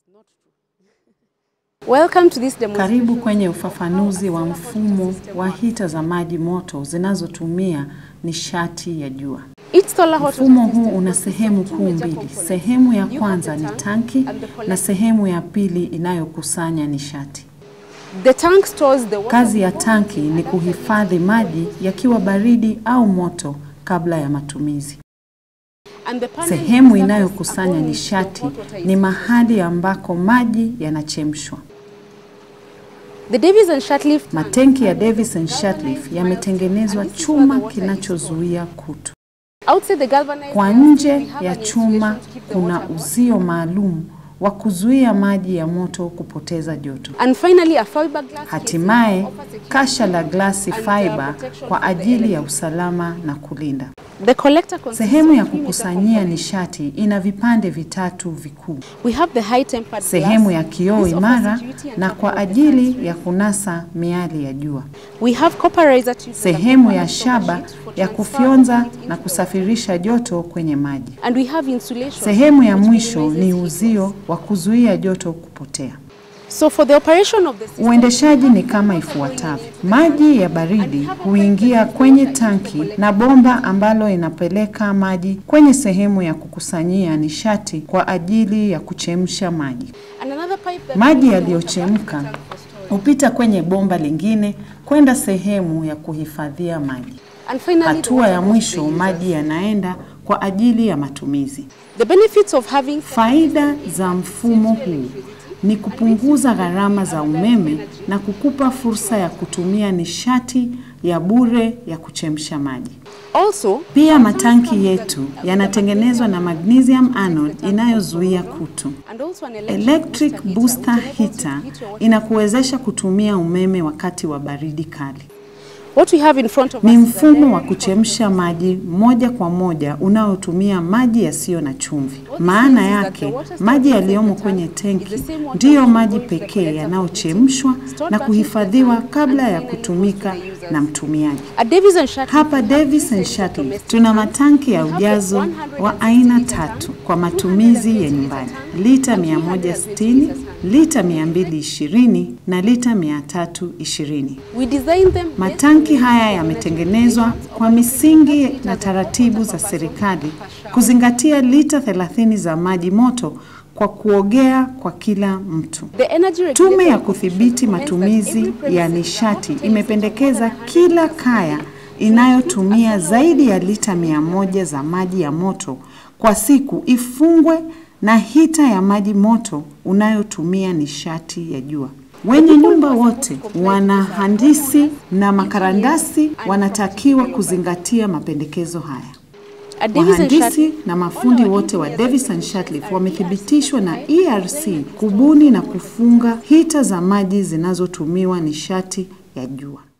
Welcome to this demonstration. Karibu kwenye ufafanuzi wa mfumo wa hita za maji moto zinazotumia nishati ya jua. Each solar hot water Mfumo huu system una consists of sehemu two kuu major mbili. components. Sehemu ya You have kwanza the ni tank tanki and the na collector. sehemu ya pili inayokusanya nishati. The tank stores the water Kazi ya tanki ni kuhifadhi maji yakiwa baridi au moto kabla ya matumizi. and the panel Sehemu is surface inayokusanya upon which the nishati hot water is ni mahali ambako maji yanachemshwa. The Davis and Shatliff tank Matenki ya Davis and Shatliff yametengenezwa chuma kinachozuia kutu. outside the galvanized Kwa glass, we nje have ya an chuma insulation to keep the kuna water hot. uzio maalum wa kuzuia maji ya moto kupoteza joto. And finally a fiberglass Hatimaye casing offers security kasha la glasi and, uh, fiber protection kwa for the ajili ya elements. usalama na kulinda. The collector consists Sehemu of ya three major kukusanyia components. nishati ina vipande vitatu vikuu. We have the high tempered Sehemu glass. ya kioo This offers imara security and na cover kwa of the ajili sun. ya kunasa miali ya jua. We have copperizer tubes that Sehemu cover ya the solar shaba sheet for ya transfer kufyonza of heat na into the kusafirisha joto kwenye maji. And we have insulation. Sehemu ya which mwisho minimizes ni heat uzio loss. wa kuzuia joto kupotea. So for the operation of the system, Uendeshaji ni kama ifuatavyo. Maji ya baridi huingia kwenye tanki na bomba ambalo inapeleka maji kwenye sehemu ya kukusanyia nishati kwa ajili ya kuchemsha maji. and another pipe that Maji brings the water yaliyochemka back to the tank for storage. hupita kwenye bomba lingine kwenda sehemu ya kuhifadhia maji. And finally, the Hatua water ya goes to mwisho, the users. maji yanaenda kwa ajili ya matumizi. The benefits of having Faida za mfumo huu ni kupunguza gharama za umeme na kukupa fursa ya kutumia nishati ya bure ya kuchemsha maji. also Pia matanki yetu yanatengenezwa na magnesium anode inayozuia kutu. and also an electric, Electric booster booster heater, which enables you to heater heat your water. inakuwezesha kutumia umeme wakati wa baridi kali. What we have in front of Ni us is a mfumo wa very kuchemsha maji moja kwa moja unaotumia maji yasiyo na chumvi. Maana yake maji yaliyomo kwenye tenki ndiyo maji pekee yanayochemshwa na kuhifadhiwa kabla ya kutumika na mtumiaji. At Davis and Shatliff, Hapa Davis and Shatliff tuna matanki ya ujazo wa aina tatu kwa matumizi ya nyumbani: lita 160, lita 220 na lita 320. we designed them Matanki haya yametengenezwa kwa misingi na taratibu za serikali kuzingatia lita 30 za maji moto kwa kuogea kwa kila mtu. The energy Tume ya Regulatory kudhibiti Commission recommends that matumizi every ya premises nishati that imependekeza contains more than kila 100 kaya inayotumia zaidi ya lita mia moja za maji ya moto kwa siku ifungwe na hita ya maji moto unayotumia nishati ya jua. Wenye nyumba wote, wanahandisi na makarandasi wanatakiwa kuzingatia mapendekezo haya. At Davis and Wahandisi Shatliff, na mafundi wote wa Davis and Shatliff wamethibitishwa na ERC kubuni na kufunga hita za maji zinazotumiwa nishati ya jua.